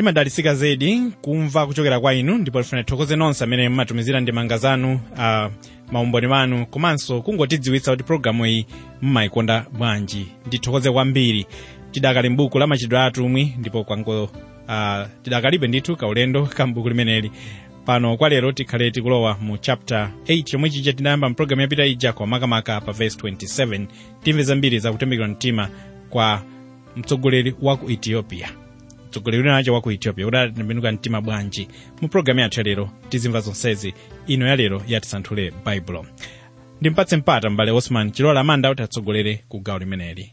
limadalitsika zedi kumva kuchokera kwa inu ndipo tifuna tithokoze nonse amene mmatumizira ndemanga zanu uh, maumboni wanu komanso kungotidziwitsa kuti pologalamu iyi mmayikonda bwanji ndithokoze kwambiri tidakali m'buku la machitidwe a atumwi ndipo kwango uh, tidakalibe ndithu kaulendo ka m'buku limeneli pano kwa lero tikhale tikulowa mu chapter 8 chomwe chija tinayamba mpulogalamu yapita ija kwa makamaka pa verse 27 timve zambiri zakutembenuka mtima kwa mtsogoleri wa ku ethiopia mtsogoleri winacho wa ku ethiopia kuti atembenuka mtima bwanji mu pulogalamu yathu yalero tizimva zonsezi ino yalero yatisanthule baibulo ndimpatse mpata m'bale osman chilola amanda kuti atsogolere ku gawo limeneli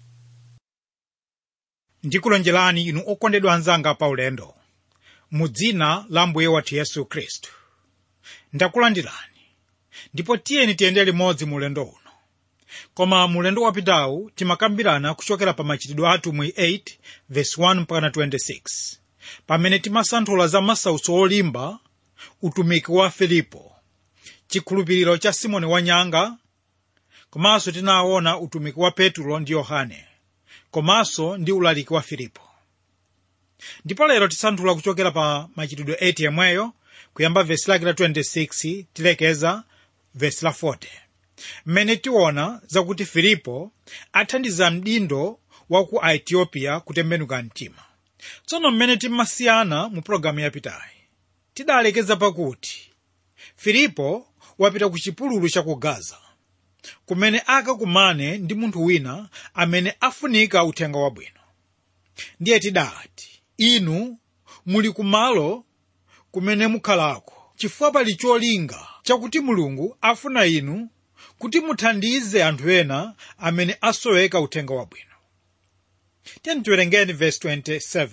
ndikulonjerani inu okondedwa anzanga pa ulendo mu dzina la mbuye wathu yesu khristu ndakulandirani ndipo tiyeni tiyende limodzi mu ulendo uno koma mu ulendo wapitawu timakambirana kuchokera pa machitidwe a atumwi 8 verse 1 mpaka 26 pamene timasanthula za masautso olimba utumiki wa filipo chikhulupiriro cha simoni wanyanga komanso tinaona utumiki wa petulo ndi yohane komanso ndi ulaliki wa filipo ndipo lero tisanthula kuchokera pa machitidwe 8 yemweyo kuyamba vesi lake la 26 tilekeza vesi la 40 mmene tiona zakuti filipo athandiza mdindo wa ku aethiopia kutembenuka mtima tsono mmene timasiyana mu pologalamu yapitayi tidalekeza pakuti filipo wapita ku chipululu cha ku gaza kumene akakumane ndi munthu wina amene afunika uthenga wabwino ndiye tidati inu muli kumalo kumene mukhalako chifukwa pali cholinga chakuti mulungu afuna inu kuti muthandize anthu ena amene asoweka uthenga wabwino tiyeni tiwerengeni verse 27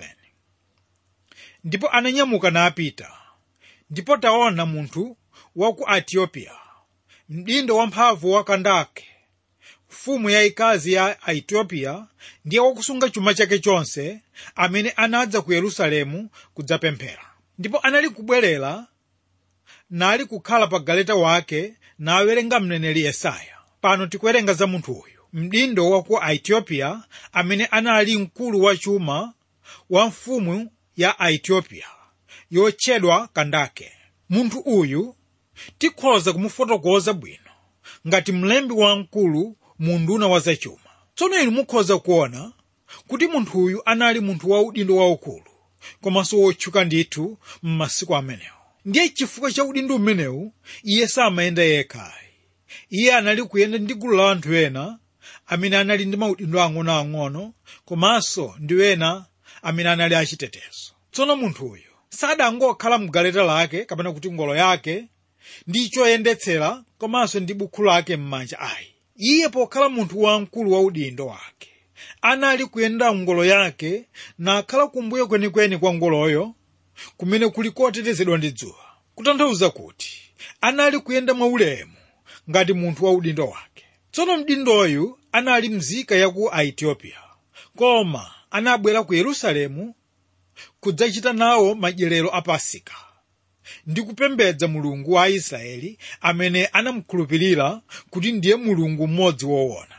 ndipo ananyamuka napita ndipo taona munthu wa ku ethiopia mdindo wamphamvu wa kandake mfumu yayikazi ya aethiopia ndiye wakusunga chuma chake chonse amene anadza ku yerusalemu kudzapemphera ndipo anali kubwerera nali kukhala pa galeta wake nawerenga mneneri yesaya pano tikuwerenga za munthu uyu mdindo wa ku aethiopia amene anali mkulu wa chuma wa mfumu ya aethiopia yotchedwa kandake munthu uyu tikhoza kumufotokoza bwino ngati mlembi wamkulu mu nduna wa zachuma tsono inu mukhoza kuona kuti munthu uyu anali munthu wa udindo waukulu komanso wotchuka ndithu m'masiku amenewo ndiye chifukwa cha udindo umenewu iye samayenda yekhayi iye anali kuyenda ndi gulu la anthu ena amene anali ndi maudindo ang'onoang'ono komanso ndi ena amene anali achitetezo tsono munthu uyu sadangokhala mgaleta lake kapena kuti ngolo yake ndi choyendetsera komanso ndi bukhu lake m'manja ayi iye pokhala munthu wamkulu wa udindo wake anali kuyenda ngolo yake nakhala kumbuyo kwenikweni kwa ngoloyo kumene kuli kotetezedwa ndi dzuwa kutanthauza kuti anali kuyenda mwaulemu ngati munthu wa udindo wake tsono mdindoyu anali mzika ya ku aethiopia koma anabwera ku yerusalemu kudzachita nawo madyerero a pasika ndi kupembedza mulungu wa aisraeli amene anamukhulupirira kuti ndiye mulungu mmodzi woona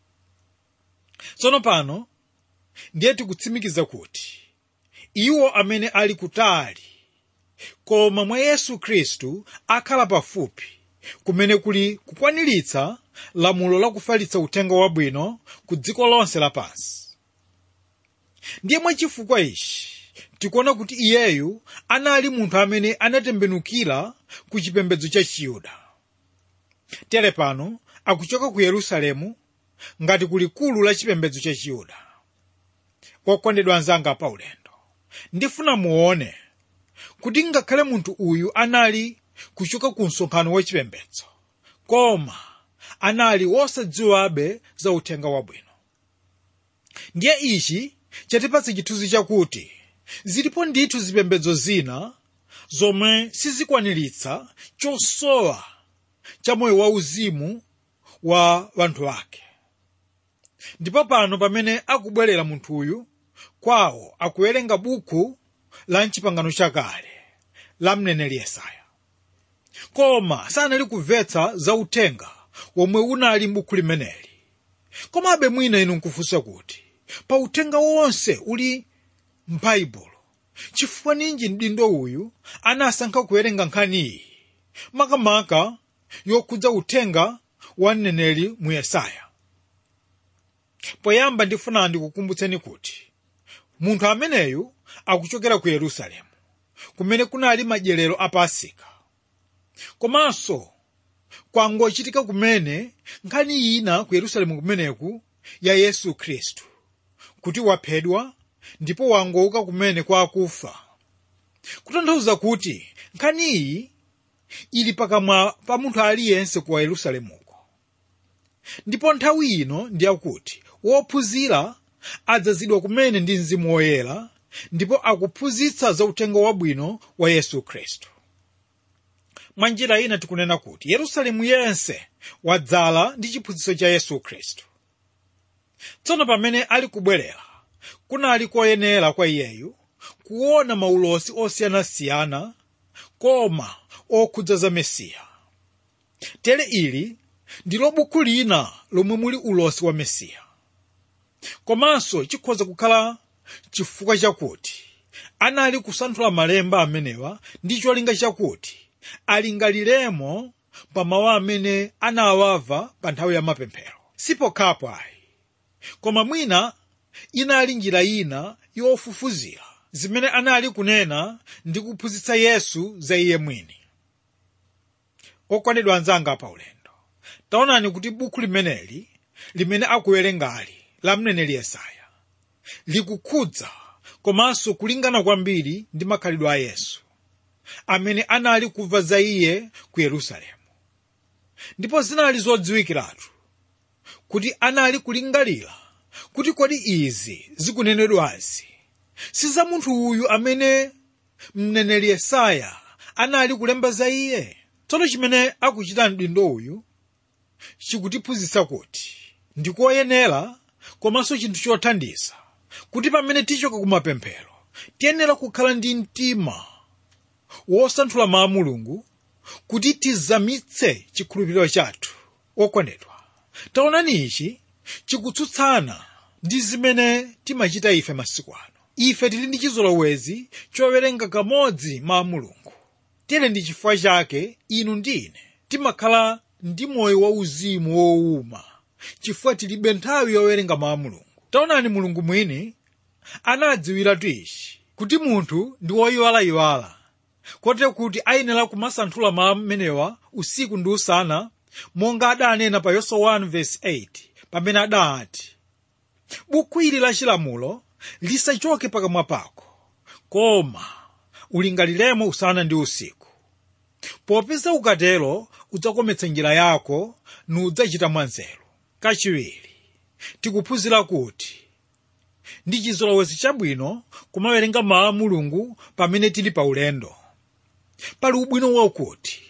tsono pano ndiye tikutsimikiza kuti iwo amene ali kutali koma mwa yesu khristu akhala pafupi kumene kuli kukwaniritsa lamulo lakufalitsa uthenga wabwino ku dziko lonse lapansi ndiye mwachifukwa ichi tikuona kuti iyeyu anali munthu amene anatembenukira ku chipembedzo cha chiyuda tere pano akuchoka ku yerusalemu ngati ku likulu la chipembedzo cha chiyuda okondedwa anzanga pa ulendo ndifuna muone kuti ngakhale munthu uyu anali kuchoka ku msonkhano wa chipembedzo koma anali wosadziwabe za uthenga wabwino ndiye ichi chatipatsa chithunzi chakuti zilipo ndithu zipembedzo zina zomwe sizikwaniritsa chosowa cha moyo wauzimu wa wanthu ake ndipo pano pamene akubwerera munthu uyu kwawo akuwerenga buku la mchipangano chakale la mneneri yesaya koma sanali kumvetsa za uthenga womwe unali m'buku limeneli komabe mwina inu nkufunsa kuti pa uthenga wonse uli m'baibulo chifukwa ninji mdindo uyu anasankha kuwerenga nkhani iyi makamaka yokhudza uthenga wa mneneri mu yesaya poyamba ndifuna ndikukumbutseni kuti munthu ameneyu akuchokera ku yerusalemu kumene kunali madyerero a pasika komanso kwangochitika kumene nkhani ina ku yerusalemu kumeneku ya yesu khristu kuti waphedwa ndipo wangouka kumene kwa akufa kutanthauza kuti nkhani iyi ili pakamwa pa munthu aliyense ku yerusalemuko ndipo nthawi ino ndiyakuti wophunzira adzazidwa kumene ndi mzimu woyera ndipo akuphunzitsa za uthenga wabwino wa yesu khristu mwa njira ina tikunena kuti yerusalemu yense wadzala ndi chiphunzitso cha yesu khristu tsono pamene ali kubwerera kunali koyenera kwa iyeyu kuona maulosi osiyanasiyana koma okhudza za mesiya tere ili ndilo buku lina lomwe muli ulosi wa mesiya komanso chikhoza kukhala chifukwa chakuti anali kusanthula malemba amenewa ndi cholinga chakuti alingaliremo pa mawu amene anawamva pa nthawi ya mapemphero sipokhapo ayi koma mwina inali njira ina yofufuzira zimene anali kunena ndi kuphunzitsa yesu za iye mwini okondedwa anzanga pa ulendo taonani kuti buku limeneli limene akuwerengali la mneneri yesaya likukhudza komanso kulingana kwambiri ndi makhalidwe a yesu amene anali kumva za iye ku yerusalemu ndipo zinali zodziwikiratu kuti anali kulingalira kuti kodi izi zikunenedwazi si za munthu uyu amene mneneri yesaya anali kulemba za iye tsono chimene akuchita mdindo uyu chikutiphunzitsa kuti ndikoyenera komanso chinthu chothandiza kuti pamene tichoka kumapemphero tiyenera kukhala ndi mtima wosanthula mawu a mulungu kuti tizamitse chikhulupiriro chathu okondedwa taonani ichi chikutsutsana ndi zimene timachita ife masiku ano ife tili ndi chizolowezi chowerenga kamodzi mawu a mulungu tere ndi chifukwa chake inu ndi ine timakhala ndi moyo wauzimu wowuma chifukwa tilibe nthawi yowerenga mawu a mulungu taonani mulungu mwini anadziwiratu ichi kuti munthu ndi woyiwalayiwala kotero kuti ayenera kumasanthula mawu amenewa usiku ndi usana monga adanena pa yoswa 1:8 pamene adati buku ili la chilamulo lisachoke pakamwa pako koma ulingaliremo usana ndi usiku popeza ukatero udzakometsa njira yako nudzachita mwanzeru kachiwiri tikuphunzira kuti ndi chizolowezi chabwino kumawerenga mawu a mulungu pamene tili pa ulendo pali ubwino wakuti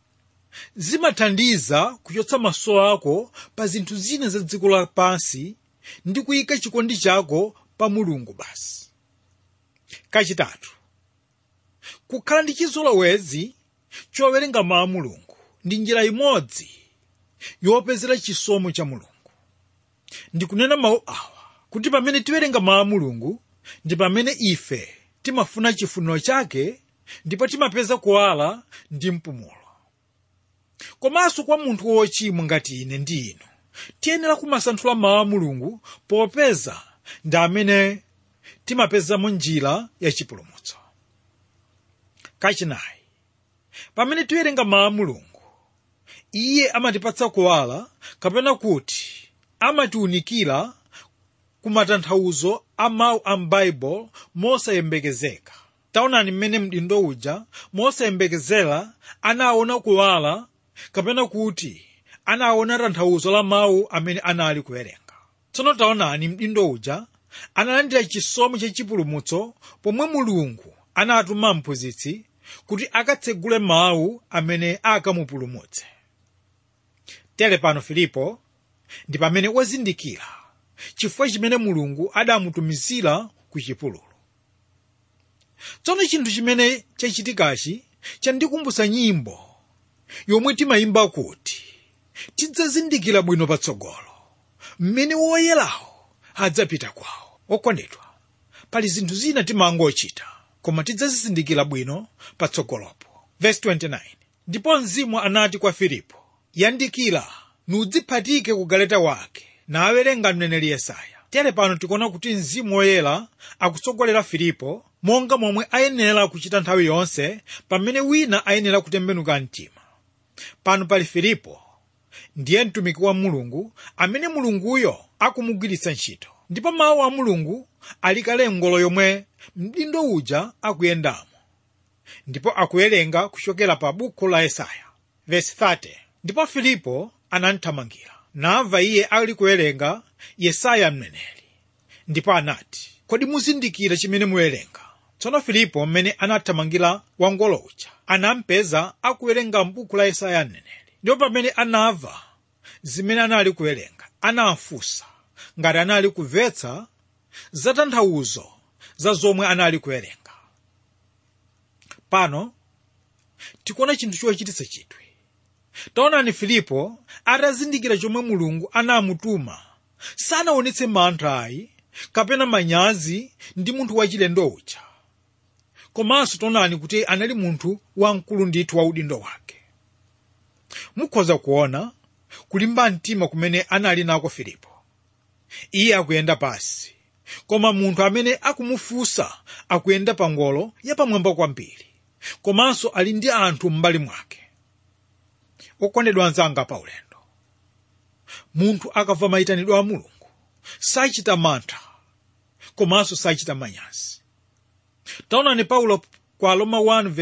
zimathandiza kuchotsa maso ako pa zinthu zina za dziko lapansi ndi kuyika chikondi chako pa mulungu basi kachitatu kukhala ndi chizolowezi chowerenga mawu a mulungu ndi njira imodzi yopezera chisomo cha mulungu ndikunena mawu awa kuti pamene tiwerenga mawu a mulungu ndi pamene ife timafuna chifuniro chake ndipo timapeza kuwala ndi mpumulo komanso kwa munthu wochimwa ngati ine ndi inu tiyenera kumasanthula mawu a mulungu popeza ndi amene timapezamo njira yachipulumutso kachinayi pamene tiwerenga mawu a mulungu iye amatipatsa kuwala kapena kuti amatiwunikira ku matanthauzo a mawu a m'baibulo mosayembekezeka taonani mmene mdindo uja mosayembekezera anaona kuwala kapena kuti anaona tanthauzo la mawu amene anali kuwerenga tsono taonani mdindo uja analandira chisomo chachipulumutso pomwe mulungu anatuma mphunzitsi kuti akatsegule mawu amene akamupulumutse tere pano filipo ndi pamene wazindikira chifukwa chimene mulungu adamutumizira ku chipululu tsono chinthu chimene chachitikachi chandikumbutsa nyimbo yomwe timayimba kuti tidzazindikira bwino patsogolo mmene woyerawo adzapita kwawo okondedwa pali zinthu zina timangochita koma tidzazizindikira bwino patsogolopo verse 29 ndipo mzimu anati kwa filipo yandikira nudziphatike ku galeta wake nawerenga mneneri yesaya tere pano tikuona kuti mzimu woyera akutsogolera filipo monga momwe ayenera kuchita nthawi yonse pamene wina ayenera kutembenuka mtima pano pali filipo ndiye mtumiki wa mulungu amene mulunguyo akumugwiritsa ntchito ndipo mawu a mulungu ali kale ngolo yomwe mdindo uja akuyendamo ndipo akuwerenga kuchokera pa buku la yesaya verse 30 ndipo filipo anamthamangira namva iye ali kuwerenga yesaya mneneri ndipo anati kodi muzindikira chimene muwerenga tsono filipo mmene anathamangira wangolo uja anampeza akuwerenga m'buku la yesaya mneneri ndipo pamene anamva zimene anali kuwerenga anafunsa ngati anali kumvetsa za tanthauzo za zomwe anali kuwerenga pano tikuona chinthu chochititsa chidwi taonani filipo atazindikira chomwe mulungu anamutuma sanaonetse mantha ayi kapena manyazi ndi munthu wachilendo uja komanso taonani kuti anali munthu wamkulu ndithu wa udindo wake mukhoza kuona kulimba mtima kumene anali nako filipo iye akuyenda pasi koma munthu amene akumufunsa akuyenda pa ngolo yapamwamba kwambiri komanso ali ndi anthu m'mbali mwake okondedwa anzanga pa ulendo munthu akamva mayitanidwe a mulungu sachita mantha komanso sachita manyazi taonani paulo kwa roma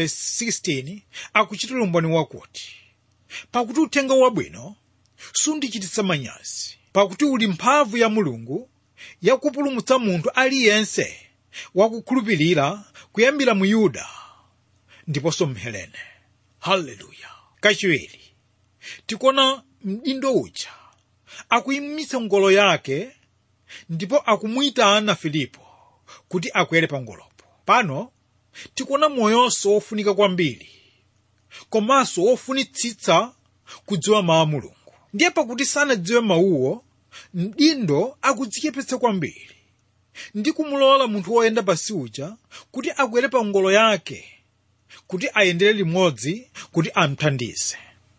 1:16 akuchitira umboni wakuti pakuti uthenga wabwino sundichititsa manyazi pakuti uli mphamvu ya mulungu yakupulumutsa munthu aliyense wakukhulupirira kuyambira mu yuda ndiponso mhelene haleluya kachiwiri tikuona mdindo uja akuyimitsa ngolo yake ndipo akumuyitana filipo kuti akwere pa ngolopo pano tikuona moyonso wofunika kwambiri komanso wofunitsitsa kudziwa mawu a mulungu ndiye pakuti sanadziwe mawuwo mdindo akudzichepetsa kwambiri ndi kumulola munthu woyenda pasi uja kuti akwere pa ngolo yake kuti ayendere limodzi kuti amthandize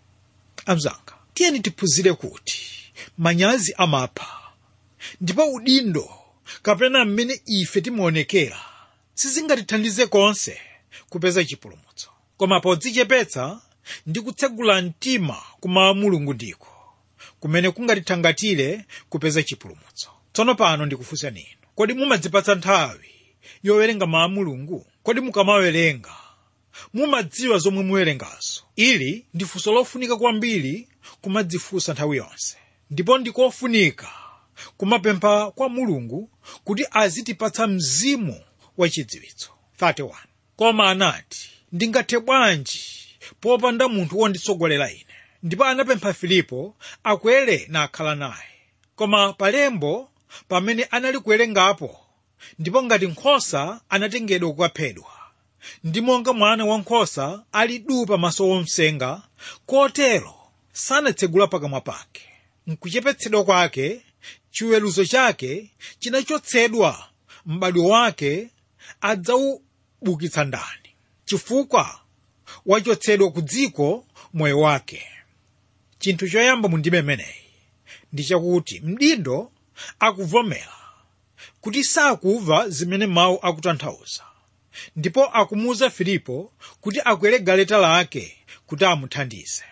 amzanga tiyeni tiphunzire kuti manyazi amapha ndipo udindo kapena mmene ife timaonekera sizingatithandize konse kupeza chipulumutso koma podzichepetsa ndi kutsegula mtima kumawu mulungu ndiko kumene kungatithangatire kupeza chipulumutso tsono pano ndikufunsani inu kodi mumadzipatsa nthawi yowerenga mawu mulungu kodi mukamawerenga mumadziwa zomwe muwerengazo ili ndi funso lofunika kwambiri kumadzifunsa nthawi yonse ndipo ndikofunika kumapempha kwa mulungu kuti azitipatsa mzimu wachidziwitso 31 koma anati ndingathe bwanji popanda munthu wonditsogolera ine ndipo anapempha filipo akwere nakhala naye koma palembo pamene anali kuwerengapo ndipo ngati nkhosa anatengedwa kukaphedwa ndi monga mwana wankhosa ali duu pamaso womsenga kotero sanatsegula pakamwa pake mkuchepetsedwa kwake chiweruzo chake chinachotsedwa m'badwo wake adzawubukitsa ndani chifukwa wachotsedwa ku dziko moyo wake chinthu choyamba mu ndime imeneyi ndi chakuti mdindo akuvomera kuti sakumva zimene mawu akutanthauza ndipo akumuwuza filipo kuti akwere galeta lake kuti amuthandize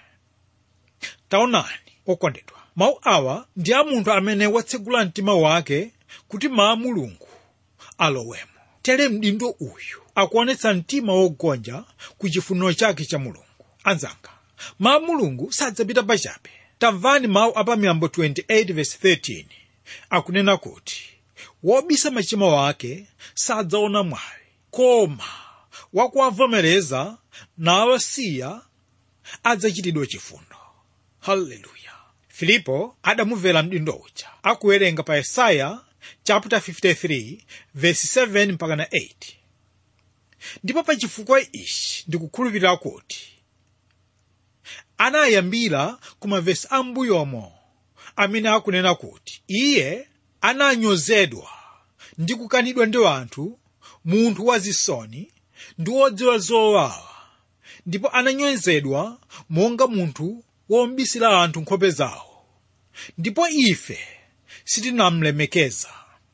taonani okondedwa mawu awa ndi a munthu amene watsegula mtima wake kuti mawu a mulungu alowemo tere mdindo uyu akuonetsa mtima wogonja ku chifuniro chake cha mulungu anzanga mawu a mulungu sadzapita pachabe tamvani mawu a pamiyambo 28:13 akunena kuti wobisa machimo wake sadzaona mwayi koma wakuwavomereza nawasiya adzachitidwa chifundo haleluya filipo adamumvera mdindo uja akuwerenga pa yesaya chapter 53 verse 7 mpaka na 8 ndipo pa chifukwa ichi ndikukhulupirira kuti anayambira ku mavesi ambuyomo amene akunena kuti iye ananyozedwa ndi kukanidwa ndi anthu munthu wazisoni ndi wodziwa zowawa ndipo ananyozedwa monga munthu wombisira anthu nkhope zawo ndipo ife sitinamlemekeza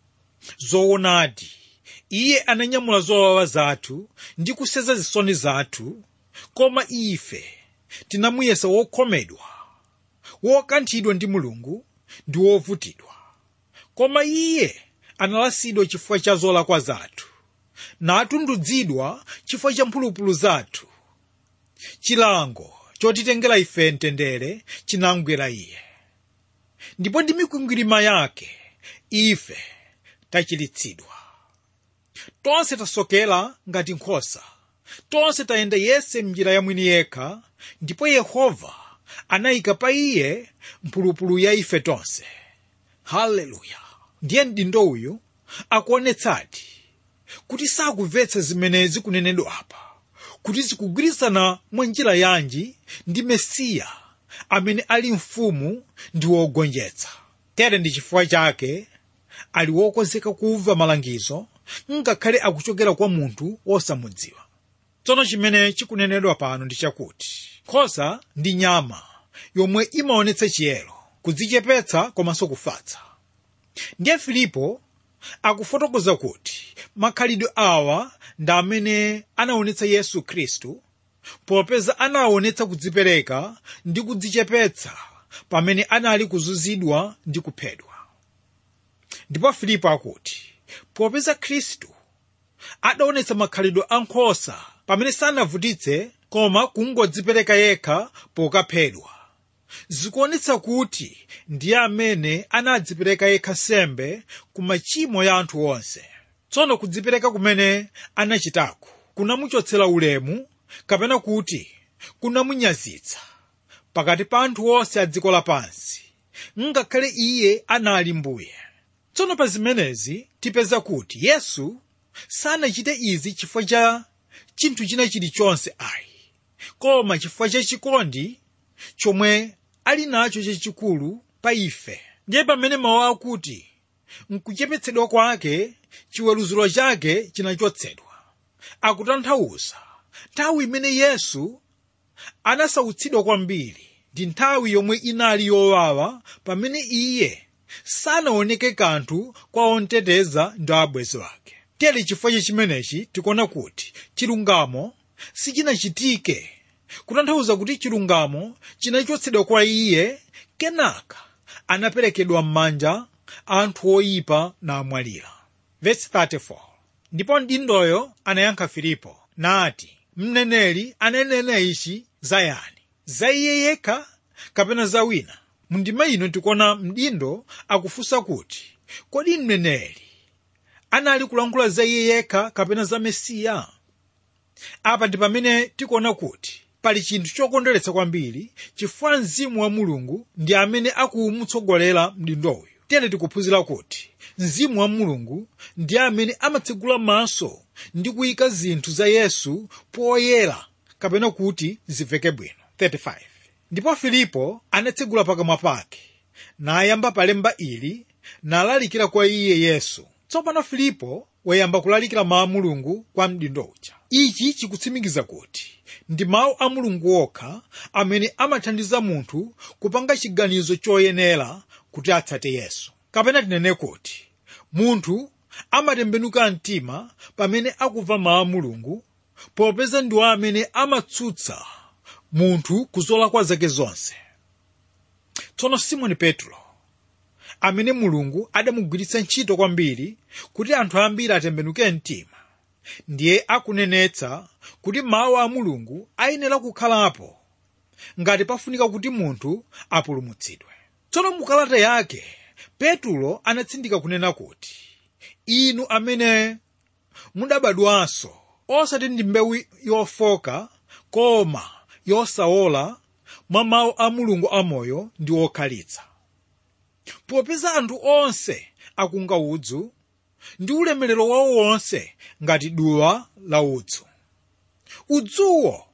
zoonadi iye ananyamula zowawa zathu ndi kuseza zisoni zathu koma ife tinamuyesa wokhomedwa wokanthidwa ndi mulungu ndi wovutidwa koma iye analasidwa chifukwa cha zolakwa zathu natundudzidwa chifukwa cha mphulupulu zathu chilango chotitengera ife mtendere chinamgwera iye ndipo ndi mikwingwirima yake ife tachiritsidwa tonse tasokera ngati nkhosa tonse tayenda yese m'njira ya mwini yekha ndipo yehova anayika pa iye mphulupulu ya ife tonse haleluya ndiye mdindo uyu akuonetsadi kuti sakumvetsa zimene zikunenedwa apa kuti zikugwirizana mwa njira yanji ndi mesiya amene ali mfumu ndi wogonjetsa tere ndi chifukwa chake ali wokonzeka kumva malangizo ngakhale akuchokera kwa munthu wosamudziwa tsono chimene chikunenedwa pano ndi chakuti nkhosa ndi nyama yomwe imaonetsa chiyero kudzichepetsa komanso kufatsa ndiye filipo akufotokoza kuti makhalidwe awa ndi amene anaonetsa yesu khristu popeza anaonetsa kudzipereka ndi kudzichepetsa pamene anali kuzunzidwa ndi kuphedwa ndipo filipo akuti popeza khristu adaonetsa makhalidwe a nkhosa pamene sanavutitse koma kungodzipereka yekha pokaphedwa zikuonetsa kuti ndiye amene anadzipereka yekha sembe ku machimo ya anthu onse tsono kudzipereka kumene anachitako kunamuchotsera ulemu kapena kuti kunamunyazitsa pakati pa anthu onse a dziko lapansi ngakhale iye anali mbuye tsono pa zimenezi tipeza kuti yesu sanachite izi chifukwa cha chinthu china chilichonse ayi koma chifukwa cha chikondi chomwe ali nacho chachikulu pa ife ndiye pamene mawu akuti mkuchepetsedwa kwake chiweruziro chake chinachotsedwa akutanthauza nthawi imene yesu anasautsidwa kwambiri ndi nthawi yomwe inali yowawa pamene iye sanaoneke kanthu kwa onteteza ndi abwenzi wake tere chifukwa cha chimenechi tikuona kuti chilungamo sichinachitike kutanthauza kuti chilungamo chinachotsedwa kwa iye kenaka anaperekedwa m'manja anthu oyipa namwalira Verse 34 ndipo mdindoyo anayankha filipo nati mneneri ananena ichi za yani za iye yekha kapena za wina mundima ino tikuona mdindo akufunsa kuti kodi mneneri anali kulankhula za iye yekha kapena za mesiya apa ndi pamene tikuona kuti pali chinthu chokondweretsa kwambiri chifukwa mzimu wa mulungu ndi amene akumutsogolera mdindo uyu tere tikuphunzira kuti mzimu wa mulungu ndi amene amatsegula maso ndi kuyika zinthu za yesu poyera kapena kuti zimveke bwino 35 ndipo filipo anatsegula pakamwa pake nayamba palemba ili nalalikira kwa iye yesu tsopano filipo wayamba kulalikira mawu a mulungu kwa mdindo uja ichi chikutsimikiza kuti ndi mawu a mulungu okha amene amathandiza munthu kupanga chiganizo choyenera kuti atsate yesu kapena tinene kuti munthu amatembenuka mtima pamene akumva mawu a mulungu popeza ndiwo amene amatsutsa munthu kuzolakwa zake zonse tsono simoni petro amene mulungu adamugwiritsa ntchito kwambiri kuti anthu ambiri atembenuke mtima ndiye akunenetsa kuti mawu a mulungu ayenera kukhalapo ngati pafunika kuti munthu apulumutsidwe tsono mukalata yake petulo anatsindika kunena kuti inu amene mudabadwanso osati ndi mbewu yofoka koma yosawola mwa mawu a mulungu amoyo ndi okhalitsa popeza anthu onse akunga udzu ndi ulemerero wawo wonse ngati duwa la udzu udzuwo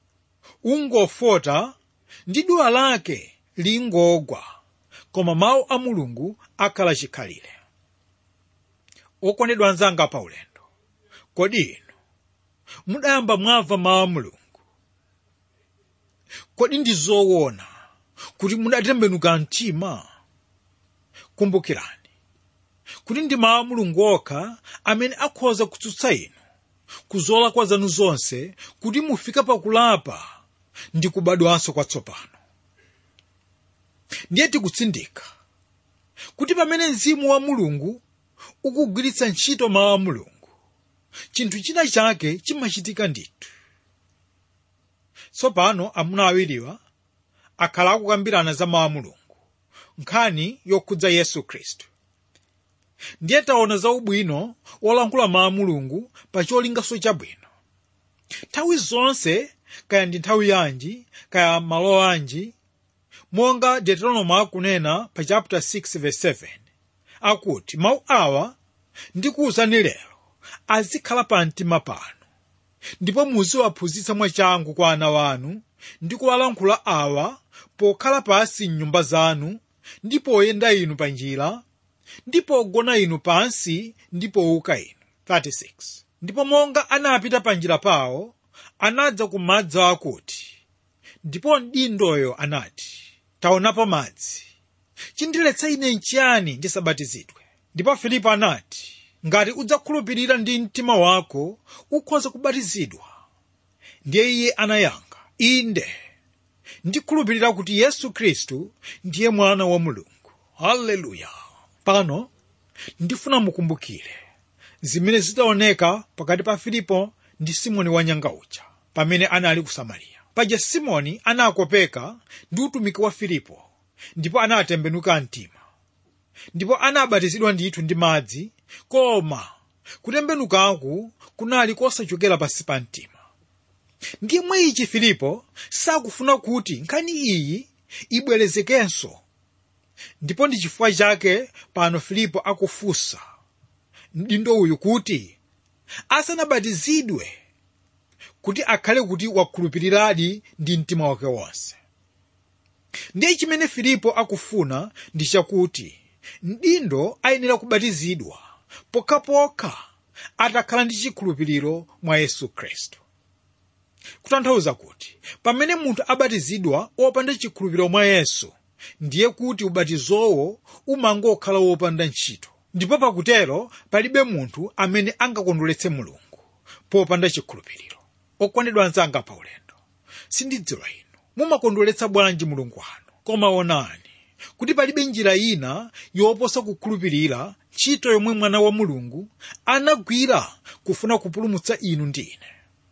ungofota ndi duwa lake lingogwa koma mawu a mulungu akhala chikhalire okondedwa anzanga pa ulendo kodi inu mudayamba mwamva mawu a mulungu kodi ndi zoona kuti mudatembenuka mtima kumbukirani kuti ndi mawu a mulungu okha amene akhoza kutsutsa inu kuzolakwa zanu zonse kuti mufike pakulapa ndi kubadwanso kwatsopano ndiye tikutsindika kuti pamene mzimu wa mulungu ukugwiritsa ntchito mawu a mulungu chinthu china chake chimachitika ndithu tsopano amuna awiriwa akhala akukambirana za mawu a mulungu nkhani yokhudza yesu khristu ndiye taona za ubwino wolankhula mawu a mulungu pa cholingaso chabwino nthawi zonse kaya ndi nthawi yanji kaya malo anji monga deuteronomy akunena pa chapter 6 verse 7 akuti mawu awa ndikuwuzani lero azikhala pa mtima panu ndipo muziwaphunzitsa mwachangu kwa ana wanu ndi kuwalankhula awa pokhala pasi m'nyumba zanu ndi poyenda inu pa njira ndi pogona inu pansi ndi powuka inu 36 ndipo monga anapita pa njira pawo anadza ku madzi akuti ndipo mdindoyo anati taonapo madzi chindiletsa ine nchiyani ndisabatizidwe ndipo filipo anati ngati udzakhulupirira ndi mtima wako ukhoza kubatizidwa ndiye iye anayankha inde ndikhulupirira kuti yesu khristu ndiye mwana wa mulungu haleluya pano ndifuna mukumbukire zimene zidaoneka pakati pa filipo ndi simoni wanyanga uja pamene anali ku samariya paja simoni anakopeka ndi utumiki wa filipo ndipo anatembenuka mtima ndipo anabatizidwa ndithu ndi madzi koma kutembenukaku kunali kosachokera pansi pa mtima ndiye mwa ichi filipo sakufuna kuti nkhani iyi ibwerezekenso ndipo ndi chifukwa chake pano filipo akufunsa mdindo uyu kuti asanabatizidwe kuti akhale kuti wakhulupiriradi ndi mtima wake wonse ndiye chimene filipo akufuna ndi chakuti mdindo ayenera kubatizidwa pokhapokha atakhala ndi chikhulupiriro mwa yesu khristu kutanthauza kuti pamene munthu abatizidwa wopanda chikhulupiriro mwa yesu ndiye kuti ubatizowo umangokhala wopanda ntchito ndipo pakutero palibe munthu amene angakondweretse mulungu popanda chikhulupiriro okondedwa anzanga pa ulendo sindidziwa inu mumakondweretsa bwanji mulungu wanu koma onani kuti palibe njira ina yoposa kukhulupirira ntchito yomwe mwana wa mulungu anagwira kufuna kupulumutsa inu ndi ine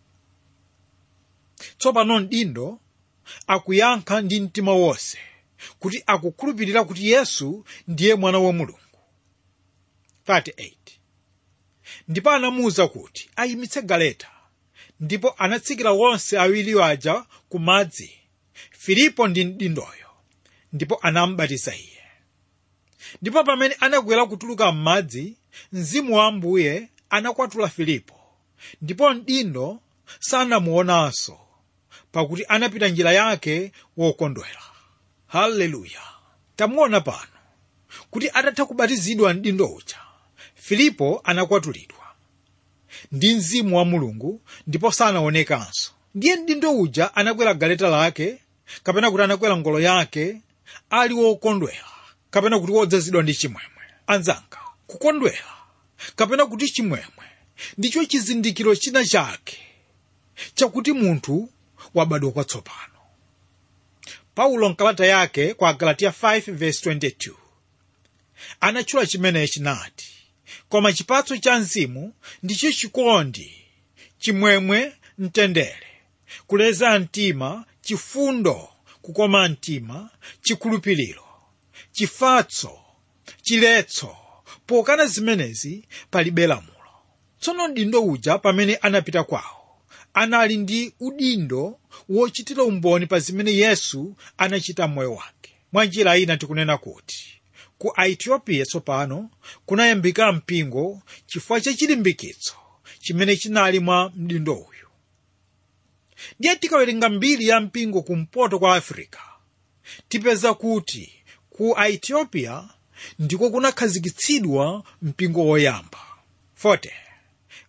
tsopano mdindo akuyankha ndi mtima wonse kuti akukhulupirira kuti yesu ndiye mwana wa mulungu 38 ndipo anamuwuza kuti ayimitse galeta ndipo anatsikira wonse awiri aja ku madzi filipo ndi mdindoyo ndipo anamubatiza iye ndipo pamene anakwera kutuluka m'madzi mzimu wa ambuye anakwatula filipo ndipo mdindo sanamuonanso pakuti anapita njira yake wokondwera haleluya tamuona pano kuti atatha kubatizidwa mdindo uja filipo anakwatulidwa ndi mzimu wa mulungu ndipo sanaonekanso ndiye mdindo uja anakwera galeta lake kapena kuti anakwera ngolo yake ali wokondwera kapena kuti wodzazidwa ndi chimwemwe anzanga kukondwera kapena kuti chimwemwe ndicho chizindikiro china chake chakuti munthu wabadwa kwatsopano paulo mkalata yake kwa galatiya 5:22 anatchula chimenechi nati koma chipatso cha mzimu ndicho chikondi chimwemwe mtendere kuleza mtima chifundo kukoma mtima chikhulupiriro chifatso chiletso pokana zimenezi palibe lamulo tsono mdindo uja pamene anapita kwawo anali ndi udindo wochitira umboni pa zimene yesu anachita m'moyo wake mwa njira ina tikunena kuti ku aetiopiya tsopano kunayambika mpingo chifukwa cha chilimbikitso chimene chinali mwa mdindo uyu ndiye tikawerenga mbiri ya mpingo kumpoto kwa africa tipeza kuti ku aetiopiya ndiko kunakhazikitsidwa mpingo woyamba 40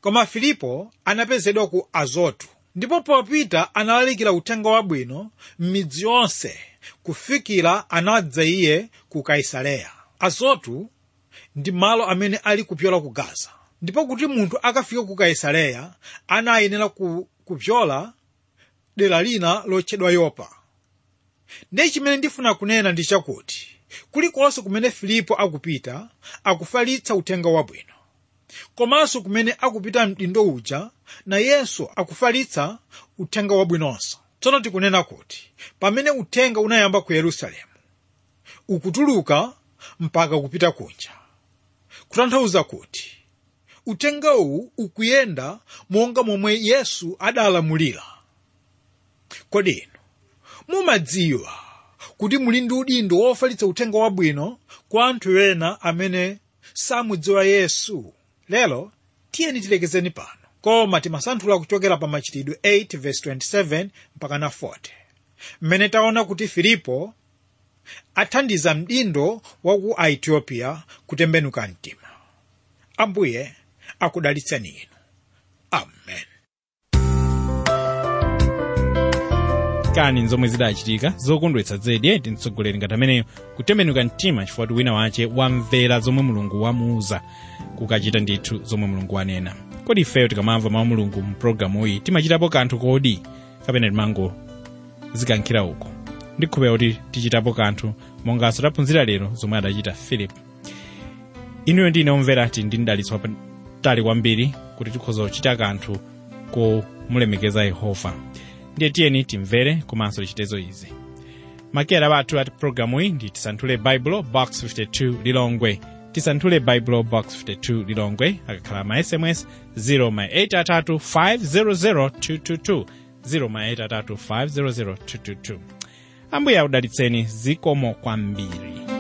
koma filipo anapezedwa ku azotu ndipo popita analalikira uthenga wabwino m'midzi yonse kufikira anadza iye ku kaisareya azotu ndi malo amene ali kupyola ku gaza ndipo kuti munthu akafike ku kaisareya anayenera ku, kupyola dera lina lotchedwa yopa ndiye chimene ndifuna kunena ndi chakuti kulikonse kumene filipo akupita akufalitsa uthenga wabwino komanso kumene akupita mdindo uja nayenso akufalitsa uthenga wabwinonso tsono tikunena kuti pamene uthenga unayamba ku yerusalemu ukutuluka mpaka kupita kunja kutanthauza kuti uthengawu ukuyenda monga momwe yesu adalamulira kodi inu mumadziwa kuti muli ndi udindo wofalitsa uthenga wabwino kwa anthu ena amene samudziwa yesu lero tiyeni tilekezeni pano koma timasanthula kuchokera pa machitidwe 8 verse 27 mpaka na 40 mmene taona kuti filipo athandiza mdindo wa ku aethiopia kutembenuka mtima ambuye akudalitseni inu amen kani zomwe zidachitika zokondwetsa zedi ndi mtsogoleri ngati ameneyo kutembenuka mtima chifukwa wina wace wamvera zomwe mulungu wamuuza kukachita ndithu zomwe mulungu wanena kodi ifeyo tikamamva mawu mulungu mu pologalamu iyi timachitapo kanthu kodi kapena timango zikankhira uko ndikhupera kuti tichitapo kanthu monganso taphunzira lero zomwe adachita filipo inuyo ndine omvera ti ndi mdalitso wapatali kwambiri kuti tikhoza kuchita kanthu komulemekeza yehova ndiye tiyeni timvere komanso tichitezo izi makera bathu ati programu iyi ndi tisanthule baibulo box 52 lilongwe tisanthule baibulo box 52 lilongwe akakhala ma sms 0 ma 8 500 222 0 ma 8 500 222 ambuye akudalitseni zikomo kwambiri